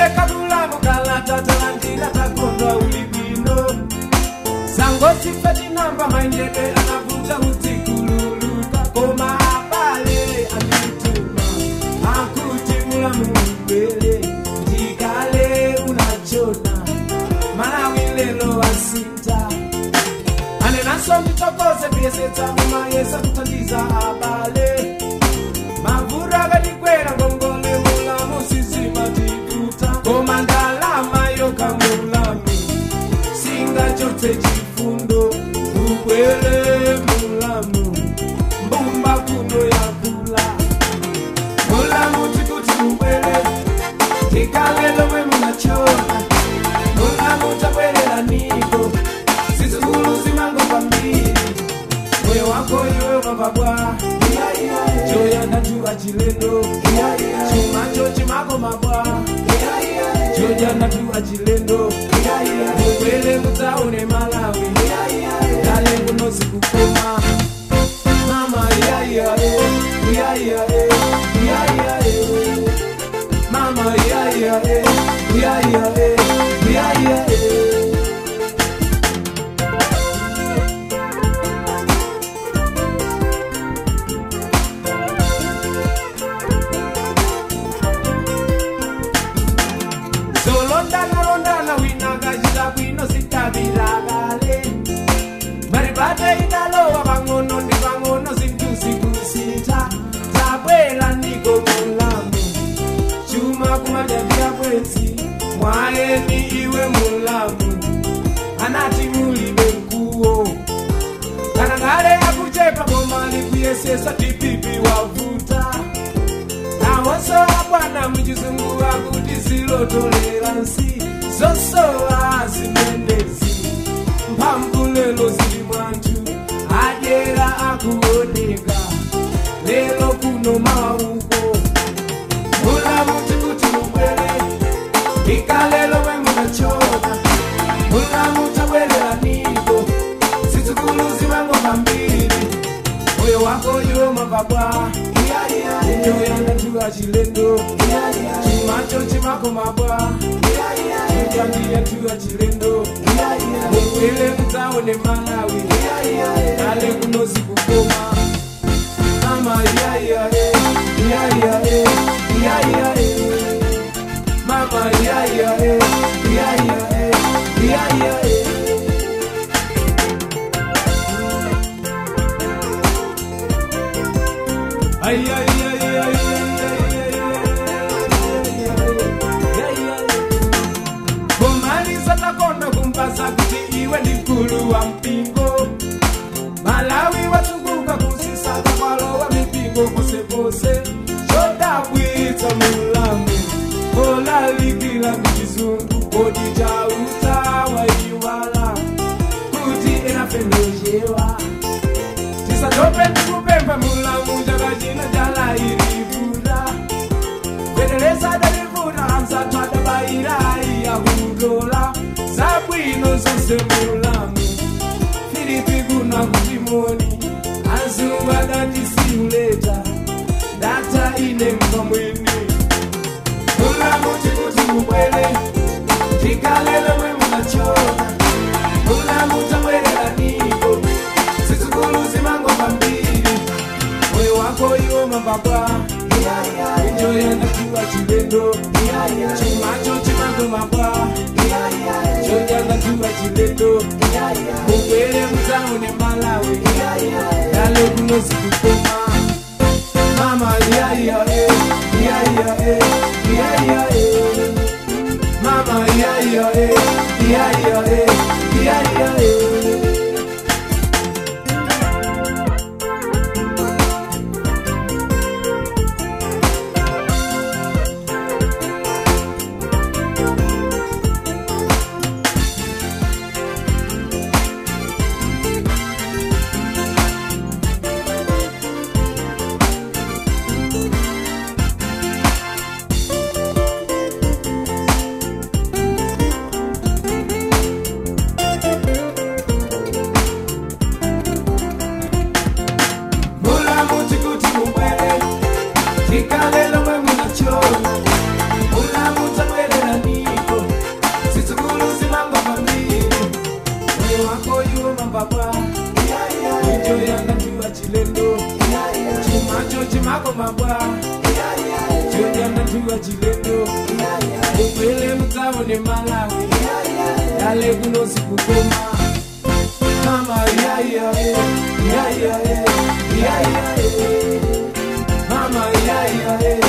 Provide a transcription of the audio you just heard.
tapereka mulamu kalata talandira takondwa ulibwino sangotsifa tinamba maendedwe anavuta udzikululuka koma abale andituma akuti mulamu mbele ndikale unachona malawi lelo wasinta anenaso nditokoze kuyesetsa mumayesa kuthandiza abale mavura akatikwera ngongole mulamu sizimatiputa koma ndalama yokamulamu singachotse chifundo ubwere mulamu mbumba kuno yakula mulamu tikuti ubwere tikalelo mwe munachona mulamu tabwerera niko zizukulu zimango pambiri moyo wako iwe mavabwa choyanda tuwa chilendo chumacho chimako mabwa chojanda tuwa chilendo mukwele mutaune malawi dale kunozi kukoma mama yayae yayae yayae mama yayae yayae yayae zolondana londana winakachita bwino sitabilakale maribate idalowa pang'ono ndi pang'ono zinthu zikusintha tabwera ndiko mulamu chuma kumadyandiya bwezi mwayeni iwe mulamu anati mulibe mkuwo kana ngale akuchepa bomali kuyesesa tipipi wavuta nawonso abwana muchizungu akuti zilotolera nsi zosowa zimendezi mphamvu lelo zili mwanthu adyera akuoneka lelo kuno mawauko mulamu tikuti mubwere ikalelo mwe munachona mulamu tabwerera niko zizukulu zimango pambiri moyo wako iwo mababwa inyoyanatuwa chilendo chimacho chimako mabwa chojandiyatuwa chilendo mukwele mutaone malawi dale kunozi kukoma mama yayae yayae yayae mama yayae yayae yayae Ay, ay, ay, ay, ay, ay, ay, kumaliza takonda kumpasa kuti iwe ndi mkulu wa mpingo malawi wasunguka kusisaka kwalowa mipingo posepose chodabwitsa mulamu olalikila michizungu kodi chautawa iwala kuti enafendojewa tisatope ndikupemba mulamu jakachina chalairivura kwendelesa dalivura amsatu adabairayi akudola zabwino zonse mulamu filipi kuna kutimoni azungu adatisiuleta data ine mkamwini mulamu tikuti mubwele tikalele mwe munachona mulamu tabwerera niko zizukulu zimango pambiri moyo wako iwo mababa injoyenda tuwa chilendo chimacho chimango mabwa chojanda tuwa chilendo mubwere mutaune malawi dale kunozi kukoma mama yayae yayae yayae mama yayae yayae yayae ni malawi yale kuno sikukoma mama yaya yaya yaya mama yaya